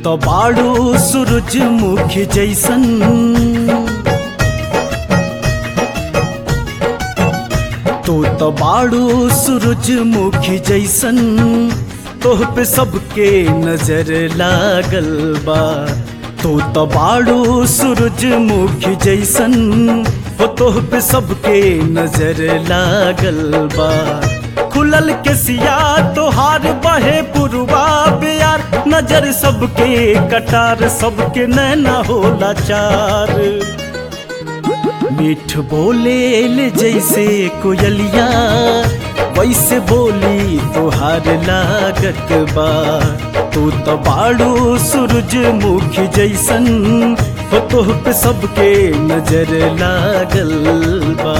तो बाड़ू सूरजमुखी जैसन तू तो बाड़ू सूरजमुखी जैसन तोह पे सबके नजर लागल बा तू तो बाड़ू सूरजमुखी जैसन हो तोह पे सबके नजर लागल बा खुलल के सिया तोहार बहे पुरवा बियार नजर सबके कटार सबके नैना होला चार मीठ बोले ले जैसे कोयलिया वैसे बोली तोहार लागत बा तू तो बाड़ू सूरजमुखी जैसन हो तोह पे सबके नजर लागल बा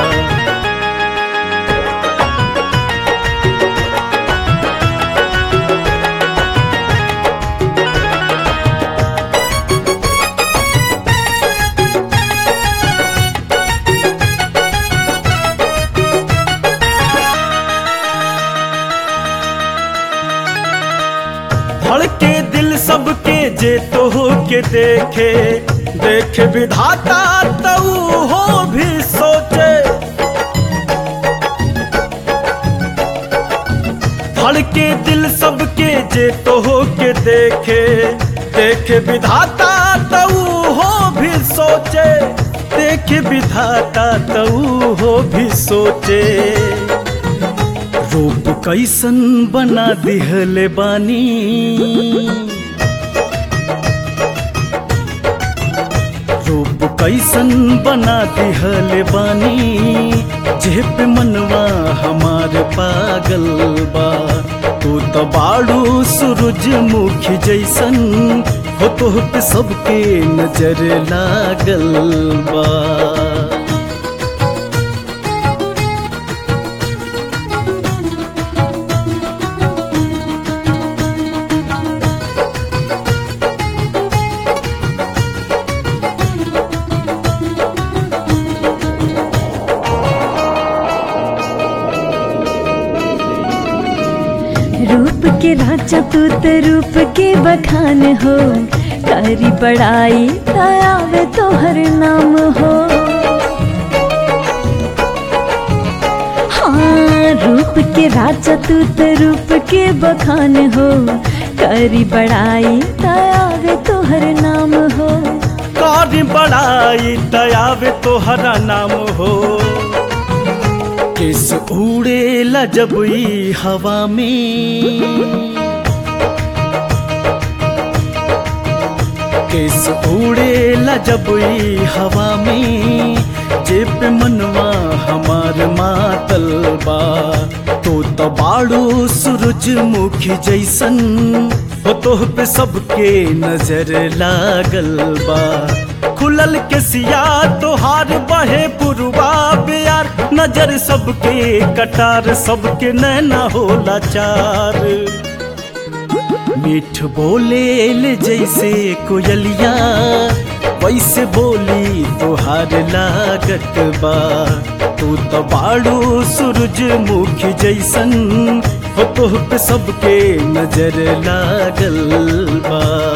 धड़के दिल सबके जे तो हो के देखे देखे विधाता तऊ हो भी सोचे धड़के दिल सबके जे तो हो के देखे देखे विधाता तऊ हो भी सोचे देखे विधाता तऊ हो भी सोचे रूप कैसन बना दिहले बानी रूप कैसन बना दिहले बानी जेप मनवा हमार पागल बा तू तो बाड़ू सूरजमुखी जैसन हो तोह पे सबके नजर लागल बा रूप के राजा तू तो रूप के बखान हो करी बड़ाई आवे तो हर नाम हो हाँ रूप के राजा तू तो रूप के बखान हो करी बड़ाई आवे तो हर नाम हो कारी बड़ाई दयावे तोहरा नाम हो किस उड़े जब ई हवा में किस उड़े जब ई हवा में जेप मनवा हमार मातल बा तो तो बाड़ू सूरजमुखी जैसन हो तोह पे सबके नजर लागल बा खुलल के सिया तोहार बहे पुरवा बियार नजर सबके कटार सबके नैना होला चार मीठ बोले ले जैसे कोयलिया वैसे बोली तोहार लागत बा तू तो बाड़ू सूरजमुखी जैसन हो तोह पे सबके नजर लागल बा